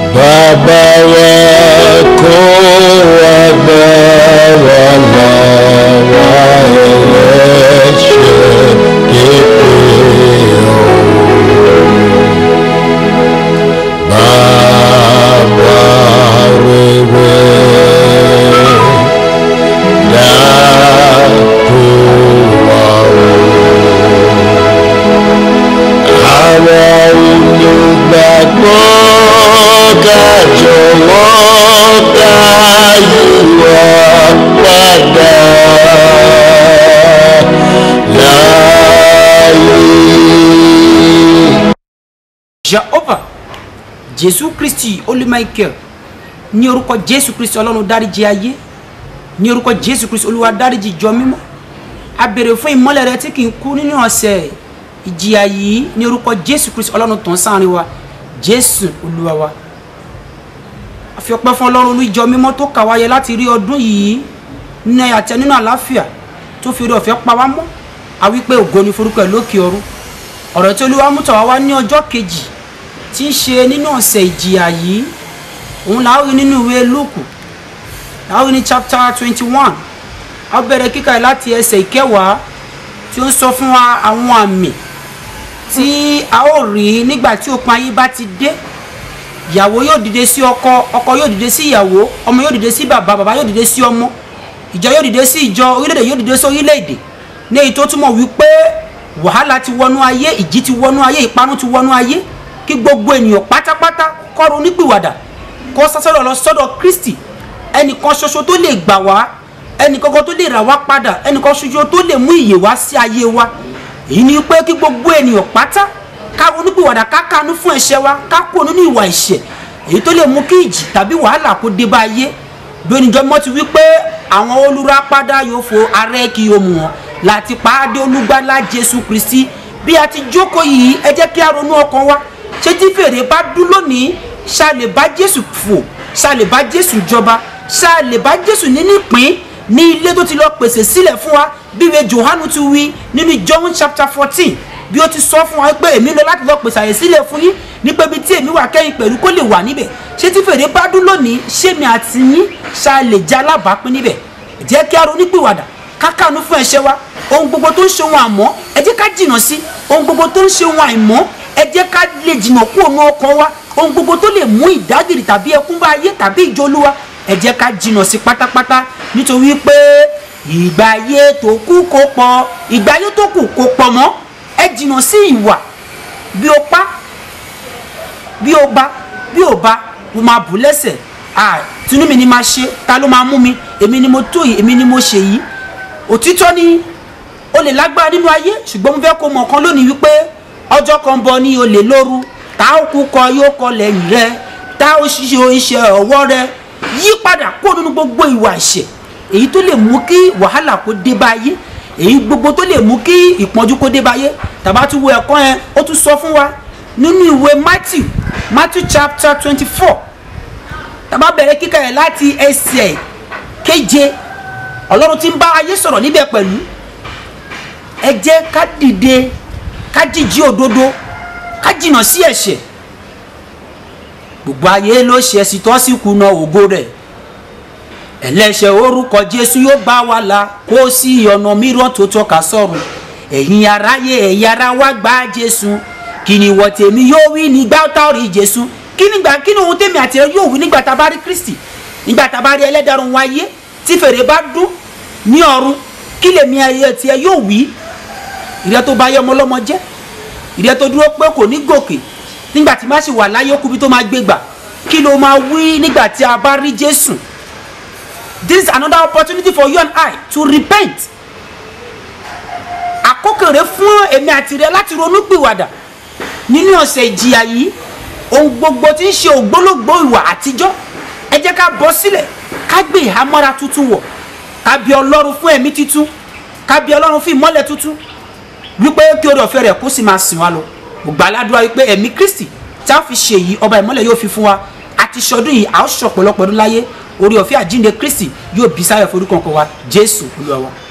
bàbá wa kó wa bá wa lọ́wọ́ ẹlẹ́ṣẹ̀ képe o bàbá rere dákú wa o àwọn olùgbàgbọ́ ká jọ̀wọ́ ká yíwọ́ padà láàyè. jehova jésù kristi olùmọ̀ọ́kẹ́ ní orúkọ jésù kristi ọlọ́run dáríjì ayé ní orúkọ jésù kristi olúwa dáríjì jọ mímọ́ a béèrè fún ìmọ́lẹ̀ rẹ tí kì í kú nínú ọ̀sẹ̀ ìjìyà yìí ní orúkọ jésù kristi ọlọ́run tàn sáàrin wa jésù olúwa wa a fi ọpẹ́ fún ọlọ́run olú ìjọ mímọ́ tó kà wáyé láti rí ọdún yìí nínú ẹ̀yà àti nínú àlàáfíà tó fi orí ọ̀fẹ́ pa wá mọ́ a wí pé ògo ni forúkọ ẹ̀ lókè ọ̀run ọ̀rọ̀ tí olúwa mú tọ̀ wá wá ní ọjọ́ kejì tí ń ṣe nínú ọ̀sẹ̀ ìjìyà yìí òun là á rí nínú ìwé lúùkù là á rí ní chapter twenty one a bẹ̀rẹ̀ kíkà yìí láti ẹsẹ̀ ìkẹwàá tí ó ń sọ fún wa àwọn àmì tí a ó rí nígbà tí òpin ayé bá ti dé ìyàwó yóò dìde sí ọkọ ọkọ yóò dìde sí ìyàwó ọmọ yóò dìde sí bàbá bàbá yóò dìde sí ọmọ ìjọ yóò dìde sí ìjọ orílẹ̀-èdè yóò dìde sí orílẹ̀-èdè ní èyí tó túmọ̀ wípé wàhálà ti wọnú ayé ìjì ti wọnú ayé ìparun ti wọnú ayé kí gbogbo ènìyàn pátápátá kọ́ru onípìwàdà kó sásọ́dọ̀ lọ sọ́dọ̀ kristi ẹnìkan ṣoṣo tó lè gbà wá ẹnìkankan tó lè rà wá padà ẹnìkan ṣoṣo tó lè mú ìyè wá sí ayé wa èyí ni pé kí gbogbo ènìyàn pátá ká onípìwàdà ká kánú fún ẹ̀ṣẹ̀ wa ká kú nínú ìwà ìṣẹ̀ èyí tó lè mú kí ìjì tàbí wàhálà kó dé bá ayé bí oníjọ́ mọ́ ti wí pé àwọn olùràpadà yóò fo arẹ́ kí o mú wọn láti pàdé olùgbàlà jésù kristi bí a ti jókòó yìí ẹ jẹ́ kí a ronú ọkàn wa ṣé tí fèrè bá dún lónìí ṣá lè bá jésù fò ṣá lè bá jésù jọba ṣá lè bá jésù nínú ìpín ní ilé tó ti lọ pèsè sílẹ̀ fún wa bí ìwé johanu ti wí nínú john chapter fourteen bí ó ti sọ fún wa pé èmi lọ láti lọ pèsè àyè sílẹ̀ fún yín nípa ibi tí èmi wà kẹ́yìn pẹ̀lú kó lè wà níbẹ̀ ṣé tí fèrè bá dún lónìí ṣé mi àti yín ṣá lè jẹ́ alábàápín níbẹ̀ jẹ́ kí a ronú pìwàdà kákàánú fún ẹ̀ṣẹ̀ wa ohun gbogbo tó ń ṣe ohun àmọ́ ẹ jẹ́ ká jìnnà sí ohun gbogbo tó ń ṣe ohun àìmọ́ ẹ jẹ́ ká lè jìnnà kú òun ọkàn wa ohun gbogbo tó lè mú ìdágìrì tàbí ẹkún bá ayé tàbí ìjọlúwa ẹ jẹ́ ká jìnnà sí pátápátá nítorí pé ìgbà ayé tó kù kó pọ̀ ìgbà ayé tó kù kó pọ̀ mọ́ ẹ jìnnà sí ìwà bí o pa bí o bá bí o bá o máa bù lẹ́sẹ̀ ah tinú mi ni máa ṣe ta ló máa mú mi èmi ni mo tó yìí èmi ni mo ṣe yìí òtítọ́ ni o lè lágbára nínú ayé ṣùgbọ́n mo fẹ́ kó mọ̀ kan lónìí wípé ọjọ́ kan bọ̀ ní olè lóru tá ó kú kọ yóò kọ lẹ́yìn rẹ tá ó ṣiṣẹ́ iṣẹ́ ọwọ́ rẹ yí padà kó nínú gbogbo ìwà ẹ̀ṣẹ̀ èyí tó lè mú kí wàhálà kó dé bá ayé èyí gbogbo tó lè mú kí ìpọ́njú kó dé bá ayé tàbá tún wo ẹ̀kọ́ yẹn ó tún sọ fún wa nínú ìwé Matthew Matthew chapter twenty four tàbá bẹ̀rẹ̀ kíkà yẹn láti ẹsẹ̀ keje ọlọ́run ti ń bá ayé sọ̀rọ̀ níbẹ̀ pẹ̀lú ẹ jẹ́ ká dìde ká jíjí òdodo ká jìnnà sí ẹ̀ṣẹ̀ gbogbo ayé ló ṣe ẹ̀sìn tó sì kùnà ògo rẹ̀ ẹlẹ́ṣẹ̀ orúkọ jésù yóò bá wa là kó sí ọ̀nà mìíràn tó tọ́ka sọ̀rọ̀ ẹ̀yin aráyé ẹ̀yin ara wa gba jésù kí ni ìwọ tèmi yóò wí nígbà tá ò rí jésù kí nígbà kí ni ohun tèmi àti ẹ yóò wí nígbà tá a bá rí kristi nígbà tá a bá rí ẹlẹ́dàrún wáyé tí fèrè bá dún ní ọ̀run kí lèmi ayé tiẹ̀ yóò wí ìrẹ́ tó bá yẹ ọmọ ọlọ́mọ jẹ́ ìrẹ́ tó dúró pé kò ní gòkè nígbà tí má sì wà láyé okùnbi tó máa gbé gbà kí ló máa wí nígbà tí a bá rí jésù this is another opportunity for you and I to repent àkókò rẹ fún èmi àti rẹ láti ronú pìwàdà nínú ọ̀sẹ̀ ìjìyà yìí ohun gbogbo tí ń ṣe ògbólógbò ìwà àtijọ́ ẹ jẹ́ ká bọ́ sílẹ̀ ká gbé ìhámọ́ra tuntun wọ̀ ká bí ọlọ́run fún ẹ̀mí tuntun ká bí ọlọ́run fún ìmọ́lẹ̀ tuntun wípé kí orí ọ̀fẹ́ rẹ̀ kó sì máa sìn wá lọ gbogbo aládùúrà wípé ẹ̀mí kristi tí a fi ṣe yìí ọba ìmọ́lẹ̀ yóò fi fún wa àti ṣọdún yìí a ó ṣọ̀pọ̀lọpọ̀ ọdún láyé orí ọ̀fẹ́ àjínde kristi yóò bí sáyẹ̀ forúkọ kan wa jésù olúwa wa.